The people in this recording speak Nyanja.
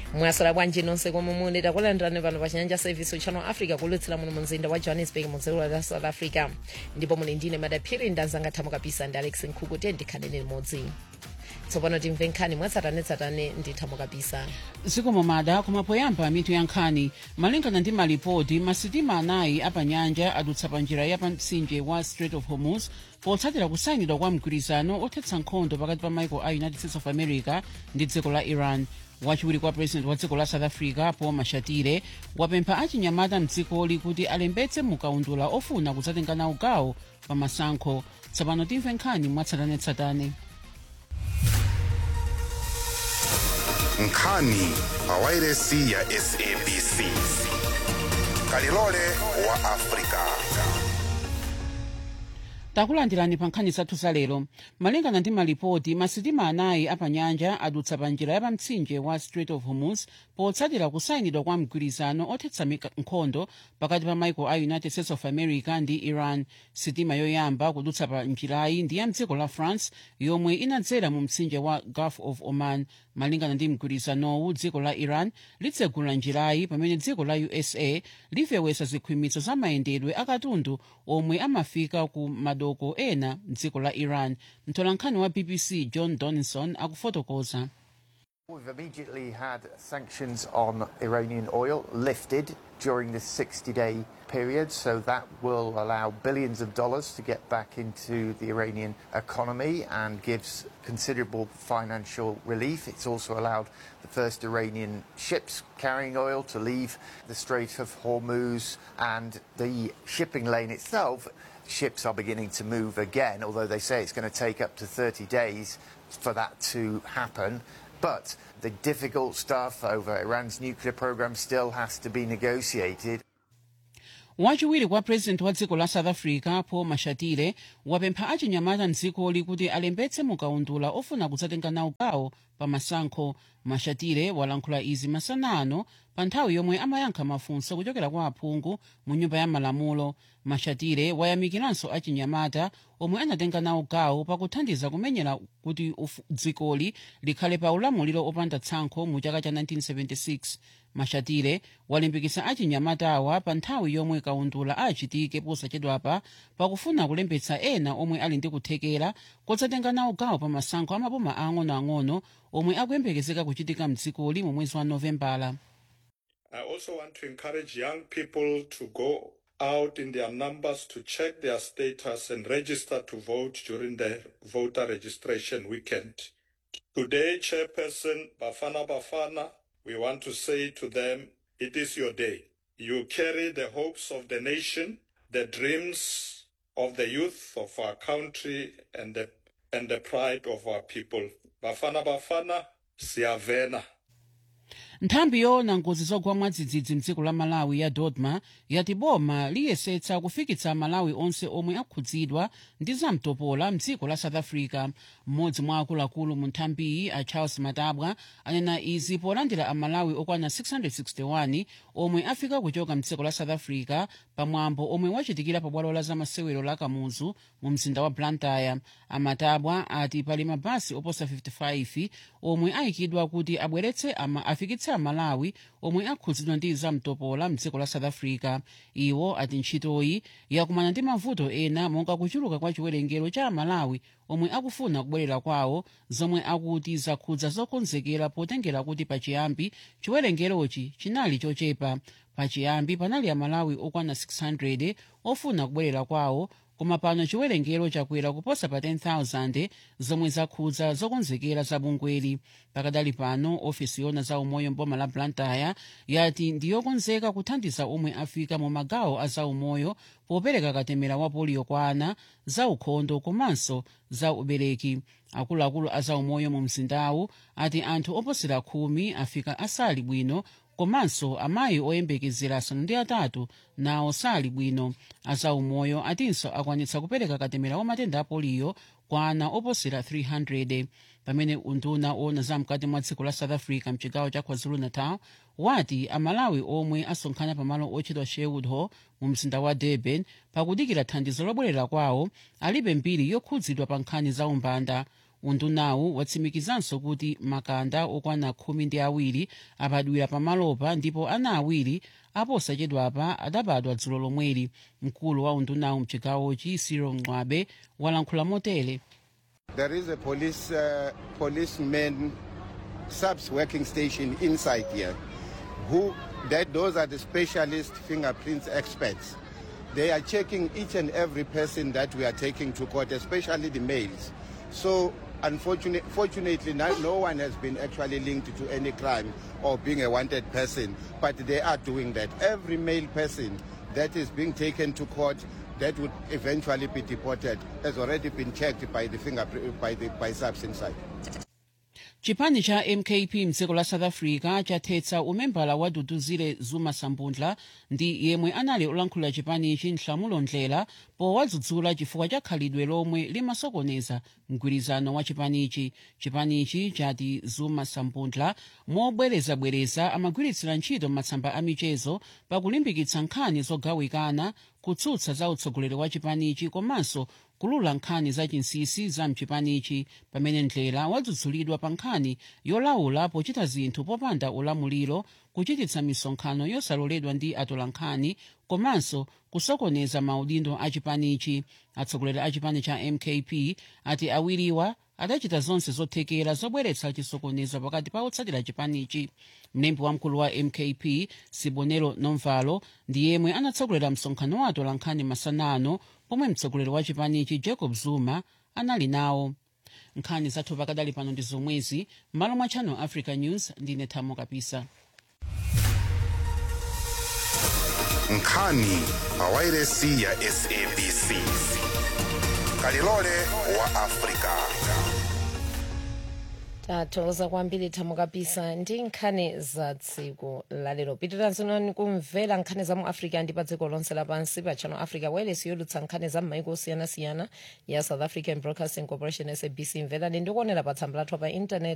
mwasala bwanji nonse komwe muli takulandirani pano pa chinyanja service channel africa kulutsira muno mu mzinda wa johannesburg mu dziko la south africa ndipo muli ndine madaphiri ndanzanga thamo kapisa ndi alex nkhuku tiye ndikhaleni limodzi tsopano timve nkhani mwatsatanetsatane ndi thamo kapisa zikomo mada koma poyamba mitu ya nkhani malingana ndi malipoti masitima anayi apanyanja adutsa pa njira ya pamtsinje wa strait of hormuz potsatira kusayinidwa kwa mgwirizano othetsa nkhondo pakati pa maiko a united states of america ndi dziko la iran wachiwiri kwa president wa dziko la south africa paul mashatile wapempha achinyamata mdzikoli kuti alembetse mukaundula ofuna kudzatenga nawo gawo pa masankho tsopano timve nkhani mwatsatanetsatane nkhani pa wairesi ya sabc kalilole wa afrika takulandirani pa nkhani zathu za lero malingana ndi malipoti masitima anayi apanyanja adutsa pa njira ya pamtsinje wa strait of hormuz potsatira kusayinidwa kwa mgwirizano othetsa mika- nkhondo pakati pa maiko a united states of america ndi iran sitima yoyamba kudutsa pa njirayi ndi ya mdziko la france yomwe inadzera mu mtsinje wa gulf of oman malingana ndi mgwirizanowu dziko la iran litsegula njirayi pamene dziko la usa lifewetsa zikhwimitso za mayendedwe akatundu omwe amafika ku madoko ena mdziko la iran mtolankhani wa bbc john donison akufotokoza We've immediately had sanctions on Iranian oil lifted during this 60 day period, so that will allow billions of dollars to get back into the Iranian economy and gives considerable financial relief. It's also allowed the first Iranian ships carrying oil to leave the Strait of Hormuz and the shipping lane itself. Ships are beginning to move again, although they say it's going to take up to 30 days for that to happen. But the difficult stuff over Iran's nuclear program still has to be negotiated. wachiwiri kwa president wa dziko la south africa paul mashatile wapempha achinyamata mdzikoli kuti alembetse mukaundula ofuna kudzatenga nawo gawo pa masankho mashatile walankhula izi masana ano pa nthawi yomwe amayankha mafunso kuchokera kwa aphungu mu nyumba ya malamulo mashatile wayamikiranso achinyamata omwe anatenga nawo gawo pakuthandiza kumenyera kuti ufu- dzikoli likhale pa ulamuliro opanda tsankho mu chaka cha 1976 mashatile walimbikitsa achinyamatawa pa nthawi yomwe kaundula achitike posachedwapa pakufuna kulembetsa ena omwe ali ndi kuthekera kodzatenga nawo gawo pa masankho amaboma ang'onoang'ono omwe akuyembekezeka kuchitika mdzikoli mu mwezi wa novembala I also want to encourage young people to go out in their numbers to check their status and register to vote during the voter registration weekend. Today, Chairperson Bafana Bafana, we want to say to them, it is your day. You carry the hopes of the nation, the dreams of the youth of our country, and the, and the pride of our people. Bafana Bafana, Siavena. nthambi yoona ngozi zogwa mwadzidzidzi mdziko la malawi ya dodma yati boma liyesetsa kufikitsa malawi onse omwe akhudzidwa ndi zamtopola mdziko la south africa mmodzi mwa akuluakulu mu nthambiyi a charles matabwa anena izi polandira amalawi okwana 661 omwe afika kuchoka mdziko la south africa pamwambo omwe wachitikira pa bwalo la zamasewero la kamuzu mu mzinda wa blantyre amatabwa ati pali mabasi oposa 55 omwe ayikidwa kuti abweretse ama afikitse amalawi omwe akhudzidwa ndi zamtopola mdziko la south africa iwo ati ntchitoyi yakumana ndi mavuto ena monga kuchuluka kwa chiwerengero cha amalawi omwe akufuna kubwerera kwawo zomwe akuti zakhudza zokonzekera potengera kuti pachiyambi chiwerengerochi chinali chochepa pachiyambi panali amalawi okwana 600 ofuna kubwerera kwawo koma pano chiwerengero chakwera kuposa pa 10,000 zomwe zakhudza zokonzekera za bungweli pakadali pano ofisi yona za umoyo mboma la blantyre yati ndiyokonzeka kuthandiza omwe afika mu magawo a zaumoyo popereka katemera wa poliyo kwa ana za ukhondo komanso za ubereki akuluakulu a zaumoyo mu mzindawu ati anthu oposera khumi afika asali bwino komanso amayi oyembekezera asanu ndi atatu nawo sali bwino azaumoyo atinso akwanitsa kupereka katemera wa matenda a poliyo kwa ana oposera 300 pamene unduna owona zamkati mwa dziko la south africa mchigawo cha kwazulu-natal wati amalawi omwe asonkhana pamalo otchedwa sherwood hall mu mzinda wa durban pakudikira thandizo lobwerera kwawo alibe mbiri yokhudzidwa pa nkhani za umbanda undunawu watsimikizanso kuti makanda okwana khumi ndi awiri abadwira pamalopa ndipo ana awiri aposachedwapa adabadwa dzulo lomweli mkulu wa undunawu mchigawochi cyril mng'wabe walankhula motere There is a police uh, policeman subs working station inside here. Who that those are the specialist fingerprints experts. They are checking each and every person that we are taking to court, especially the males. So unfortunately, fortunately, no, no one has been actually linked to any crime or being a wanted person, but they are doing that. Every male person that is being taken to court that would eventually be deported has already been checked by the fingerprint by the by subs inside. chipani cha mkp mdziko la south africa chathetsa umembala wa duduzile zuma sambundla ndi yemwe anali olankhulira chipanichi nhlamulo ndlela powadzudzula chifukwa cha khalidwe lomwe limasokoneza mgwirizano wa chipanichi chipanichi chati zuma sambundla mobwerezabwereza amagwiritsira ntchito matsamba a michezo pakulimbikitsa nkhani zogawikana kutsutsa za utsogoleri wa chipanichi komanso kulula nkhani za chinsinsi za mchipanichi pamene ndlela wadzudzulidwa pa nkhani yolawula pochita zinthu popanda ulamuliro kuchititsa misonkhano yosaloledwa ndi atolankhani komanso kusokoneza maudindo a chipanichi atsogoleri a chipani cha mkp ati awiriwa adachita zonse zothekera zobweretsa chisokonezo pakati pa otsatira chipanichi mlembi wamkulu wa mkp sibonelo nomvalo ndi yemwe anatsogolera msonkhano wa atolankhani masanano pomwe mtsogoleri wa chipanichi jacob zuma anali nawo nkhani zathu pakadali pano ndi zomwezi m'malo mwa channel africa news ndine thamo kapisa nkhani pawairesi ya sabc kalilole wa afrika tathokoza kwambiri thamo kapisa ndi nkhani za tsiku lalero pitirizani kumvera nkhani za mu africa ndi pa dziko lonse lapansi pa channel africa wireless yolutsa nkhani za m'maiko osiyanasiyana ya south african broadcasting corporation sabc mverani ndikuonera pa tsamba lathu pa intanet